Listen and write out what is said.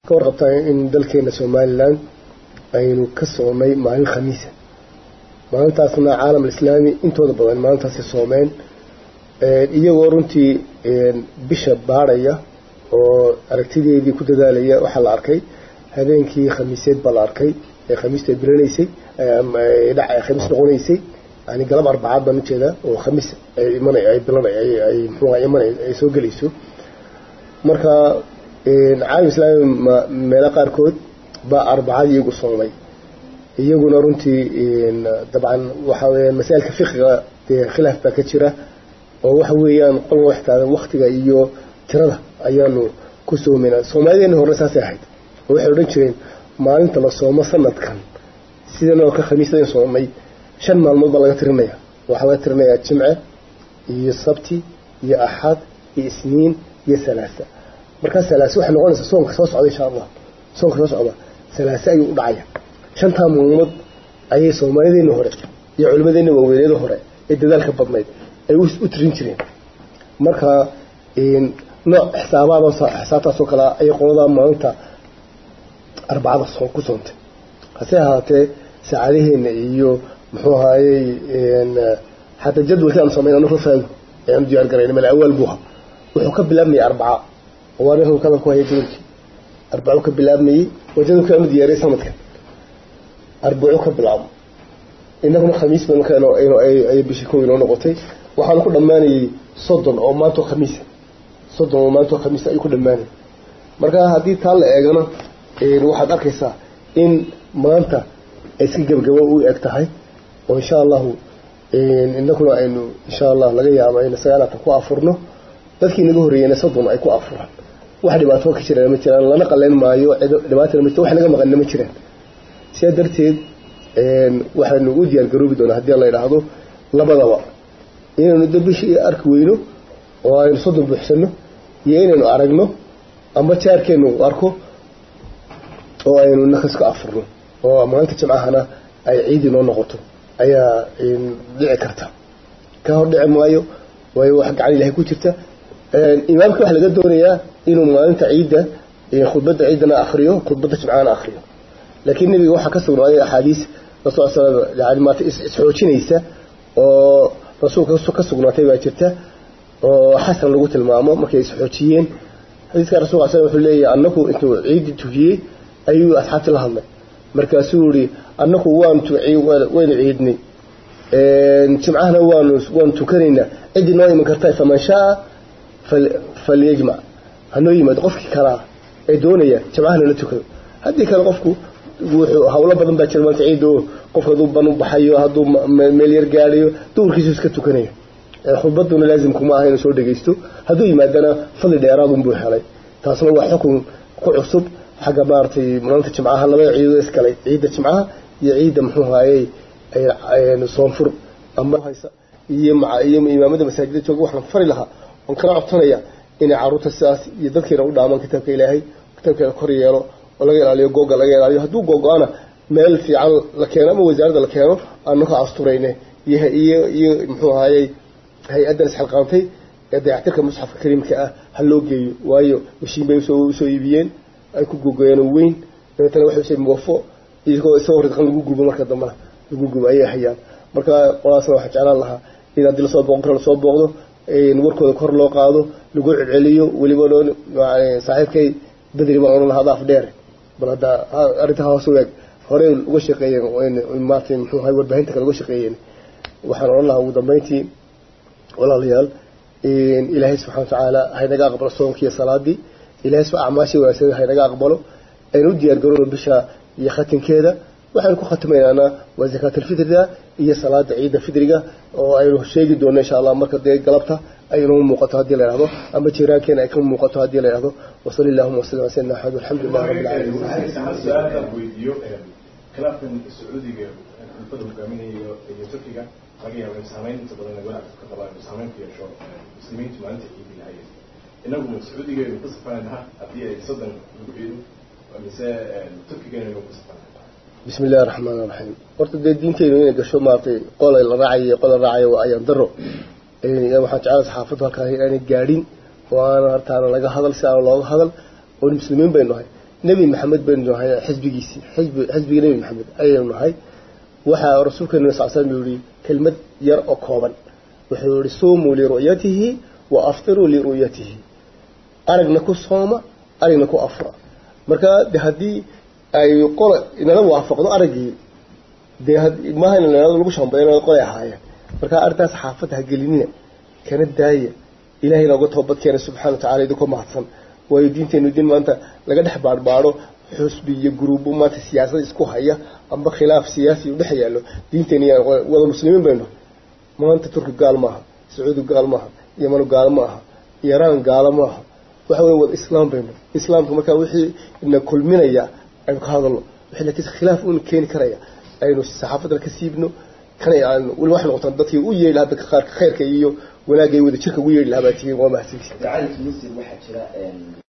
ka warqabtaa in dalkeena somalilan aynu ka soomay maalin khamiisa maalintaasna caalam alislaami intooda badan maalintaasi soomeen iyagoo runtii bisha baadhaya oo aragtideedii ku dadaalaya waxaa la arkay habeenkii khamiiseed baa la arkay ee khamiista ay bilanaysay khamiis noqonaysay yani galab arbacaad baan ujeedaa oo khamiis ay iman ay bilan ay muxuuha iman ay soo gelayso marka caalam islaami meelo qaarkood baa arbacadii iyagu soomay iyaguna runtii dabcan waxa weeyaan masaa'ilka fiqiga dee khilaaf baa ka jira oo waxa weeyaan qolba wax taagan waktiga iyo tirada ayaanu ku soomaynaa soomaalideena horena saasay ahayd oo waxay odhan jireen maalinta la soomo sanadkan sidan oo ka khamiisdan soomay shan maalmood baa laga tirinaya waxaa laga tirinayaa jimce iyo sabti iyo axad iyo isniin iyo salaasa markaa salaase waxay noqonaysaa soonka soo socda insha allah soonka soo socda salaase ayuu u dhacaya shantaa maalmood ayay soomaalideena hore iyo culimadeena waaweyneeda hore ee dadaalka badnayd ay u tirin jireen marka nooc xisaabaad xisaabtaasoo kale ayay qoladaa maalinta arbacada ku soontay hase ahaatee saacadaheena iyo muxuu ahaayey xataa jadwalkii aan samayn anu rafaago ee aan diyaar garayna meel awaal buuha wuxuu ka bilaabmayay arbaca oo aniga kadal ku haya jadwalkii arbacu ka bilaabmayey waa jadwalkii aanu diyaariyay sanadkan arbacu ka bilaabo inaguna khamiis ba marka ay bishii kow inoo noqotay waxaanu ku dhammaanayay soddon oo maantoo khamiisa soddon oo maantoo khamiisa ayuu ku dhammaanayay marka haddii taa la eegana waxaad arkaysaa in maanta ay iska gebagabo u eg tahay oo insha allahu inaguna aynu insha allah laga yaabo aynu sagaalaatan ku afurno dadkii naga horreeyeyna soddon ay ku afuraan wax dhibaato ka jiraan ma jiraan lana qaleyn maayo dhibaatana ma jirto wax naga maqanna ma jiraan sidaa darteed waxaynu u diyaar garoobi doonaa haddii la idhaahdo labadaba inaynu da bishii arki weyno oo aynu soddon buuxsano iyo inaynu aragno ama jaarkeenu arko oo aynu nakaska afurno oo maalinta jimcahana ay ciidii noo noqoto ayaa dhici karta ka hor dhici maayo waayo wax gacan ilahay ku jirta imaamka waxaa laga doonayaa inuu maalinta ciidda khudbadda ciiddana akriyo khudbadda jimcahana akriyo laakiin nebiga waxaa ka sugnaaday axaadiis rasul slam yani maata isxoojinaysa oo rasuulka ka sugnaatay baa jirta oo xasan lagu tilmaamo markay isxoojiyeen xadiiska rasulka sl wuxuu leeyahay annaku intuu ciidii tujiyey ayuu asxaabtii la hadlay markaasuu yihi annaku waanu waynu ciidnay jimcahana waanu waanu tukanaynaa ciddii noo iman karta faman shaa falyajmac hanoo yimaado qofkii kalaa ee doonaya jimcahana la tukado haddii kale qofku wuxuu hawlo badan baa jira maanta ciidda oo qofka hadduu ban u baxayo hadduu meel yar gaadhayo duurkiisu iska tukanayo khudbaduna laazim kuma aha inuu soo dhegaysto hadduu yimaadana fadli dheeraadun buu helay taasna waa xukun ku cusub xagga maaragtay maalinta jimcaha labada ciidood iskalay ciidda jimcaha iyo ciidda muxuu haayey soonfur ama haysa iyo iyo imaamada masaajida jooga waxaan fari lahaa waan kana codsanaya inay caruurta sidaas iyo dadkiina u dhaamaan kitaabka ilaahay kitaabkeeda kor yeelo oo laga ilaaliyo googa laga ilaaliyo hadduu googo-ana meel fiican la keeno ama wasaaradda la keeno aanu ka asturayne iyo iyo iyo muxuu ahaayey hay-addan isxilqaantay ee dayactirka musxafka kariimka ah ha loo geeyo waayo mashiin bay usoo usoo iibiyeen ay ku gogoyeen oo weyn dabeetana waxay usay muwafo iyagoo isagoo ridqan lagu gubo marka dambena lagu gubo ayay hayaan marka qolaasna waxaa jeclaan lahaa in haddii lasoo booqon karo lasoo booqdo warkooda kor loo qaado lagu celceliyo weliba saaxiibkay bedri baan odhan lahaa daaf dheer bal hadda arrinta hoos u eeg horey uga shaqeeyeen maartay muxuu ahay warbaahinta kale uga shaqeeyeen waxaan odhan lahaa ugu dambeyntii walaalayaal ilaahay subxana watacaala haynaga aqbalo soonki iyo salaadii ilahay sba acmaashii wanaagsan haynaga aqbalo aynu u diyaar garoono bisha iyo khatimkeeda waxaynu ku khatimaynaana waa zakaatalfitriga iyo salaada ciidda fitriga oo aynu sheegi doono insha allah marka dee galabta ay inoo muuqato haddii la yidhahdo ama jiraankeen ay ka muuqato haddii la yidhahdo wasali allahuma wasalam ala sayidina axmed alxamdulilah rabbi alcaalamiin khilaafkan sacuudiga xulfada hogaaminaya iyo turkiga laga yaabo in saameyn inta badan walac ka qabaan saameyn ku yeesho muslimiintu maalinta ciidi lahayd inagu sacuudiga aynu ku safanaynaha haddii ay soddon lagu ciido mise turkiga aynu ku safanay bismi illahi raxmaan raxiim horta dee diinteynu inay gasho maaragtay qolay la raacayo qol la raacayo waa ayaan daro waxaan jeclaa saxaafaddu halkaa aanay gaadhin oo aana hartaana laga hadal si aana looga hadal oo muslimiin baynu nahay nebi maxamed baynu nahay xisbigiisii xisbi xisbiga nebi maxamed ayaynu nahay waxaa rasuulkeenu sal slam uu yihi kelmad yar oo kooban wuxuu yihi suumuu liru'yatihi wa aftiruu liru'yatihi aragna ku sooma aragna ku afura marka de haddii ay qola inala waafaqdo araggii dee maaha in lagu shambeeyo qolay ahaayeen marka arrintaas xaafadda ha gelinina kana daaya ilahayna uga toobad keena subxana wa tacala idinkoo mahadsan waayo diinteenu diin maanta laga dhex baadhbaadho xusbi iyo guruubo maanta siyaasada isku haya amba khilaaf siyaasi u dhex yaallo diinteeni wada muslimiin baynu maanta turki gaal maaha sacuudi gaal maaha yamanu gaal ma aha iiraan gaalo maaha waxa wey wada islaam baynu islaamka markaa wixii ina kulminaya aynu ka hadalno wixii laakiin khilaaf uuna keeni karaya aynu saxaafadda ka siibno kana aan weli wax noqotaan dadkii u yeedhi hadda qaarka khayrka iyo wanaagay wada jirka ugu yeedhi lahaa baa tihiin waa mahadsantihin gacalka muslim waxaa jira